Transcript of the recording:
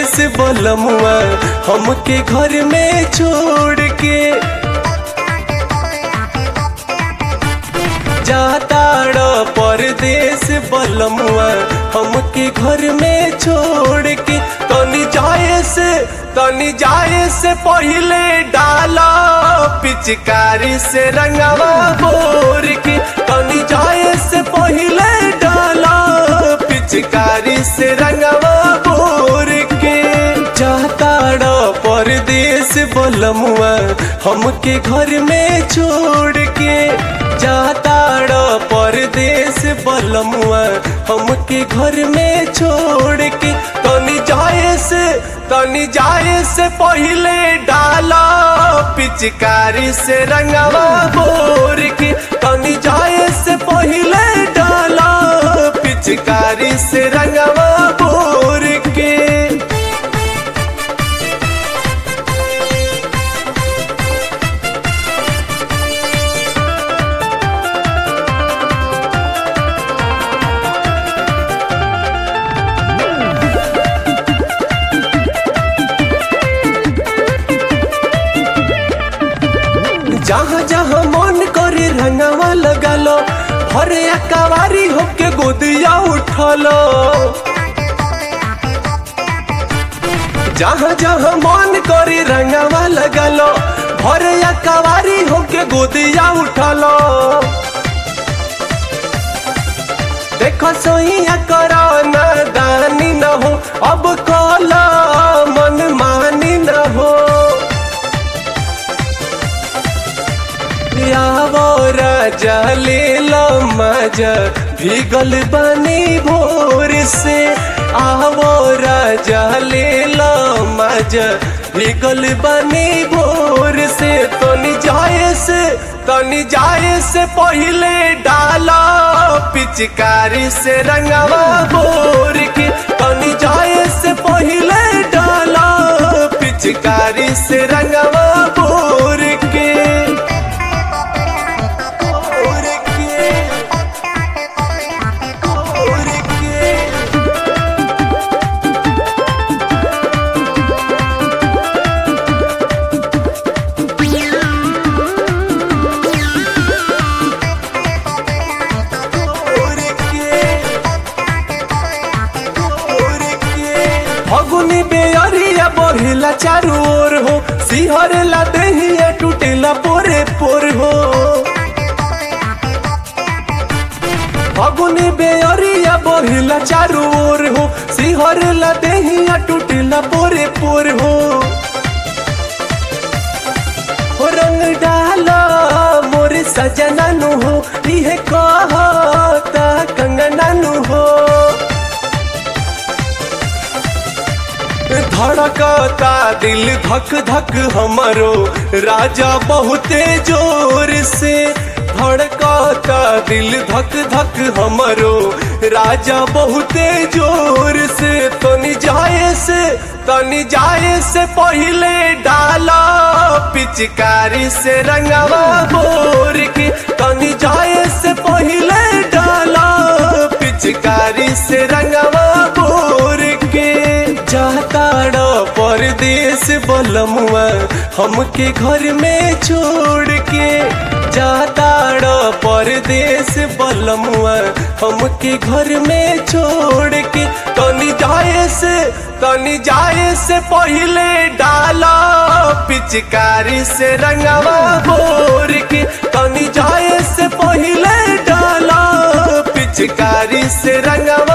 परदेश बलमुआ हमके घर में छोड़ के जाताड़ परदेश बलमुआ हमके घर में छोड़ के तनी जाए से तनी जाए से पहले डाला पिचकारी से रंगवा बोर के तनी जाए से पहले डाला पिचकारी से रंगवा बोर के जाताड़ परदेश बलमुआ हमके घर में छोड़ के जाताड़ परदेश बलमुआ हमके घर में छोड़ के तनी जाए से तनी जाए से पहले डाला पिचकारी से रंगवा बोर के तनी जाए से पहले डाला पिचकारी से रंगवा बोर के जहाँ जहाँ मन करे रंगवा लगलो हरे अकवारी होके गोदिया उठलो जहाँ जहाँ मन करे रंगवा लगलो हरे अकवारी होके गोदिया उठलो देखो सोइया करो न दानी न हो अब कला मन मानी न हो आवो राजा ले लो मजा भीगल बनी भोर से आवो राजा ले लो मजा भीगल बनी भोर से तनी जाए से तनी जाए से पहले डाला पिचकारी से रंगवा बोर के तनी जाए से पहले डाला पिचकारी से रंगवा बोर के बोर के बोर के फगुनी बेअरिया बढ़ेला चारू ओर हो सिहरेला देहिया टूटेला पोरे पोर हो फगुनी बेअरिया बढ़ेला चारू ओर हो सिहरेला देहिया टूटेला पोरे पोर हो हो रंग डाला मोरे सजना नु हो इहे कहता कंगना नु हो धड़कता दिल धक धक हमारो राजा बहुते जोर से धड़कता दिल धक धक हमारो राजा बहुते जोर से तनी जाए से तनी जाए से पहले डाला पिचकारी से रंगवा बोर के तनी जाए से पहले डाला पिचकारी से रंगवा बोर के जाताड़ परदेश बलमुआ हमके घर में छोड़ के जाताड़ परदेश बलमुआ हमके घर में छोड़ के तनी जाए से तनी जाए से पहले डाला पिचकारी से रंगवा बोर के तनी जाए से पहले डाला पिचकारी से रंगवा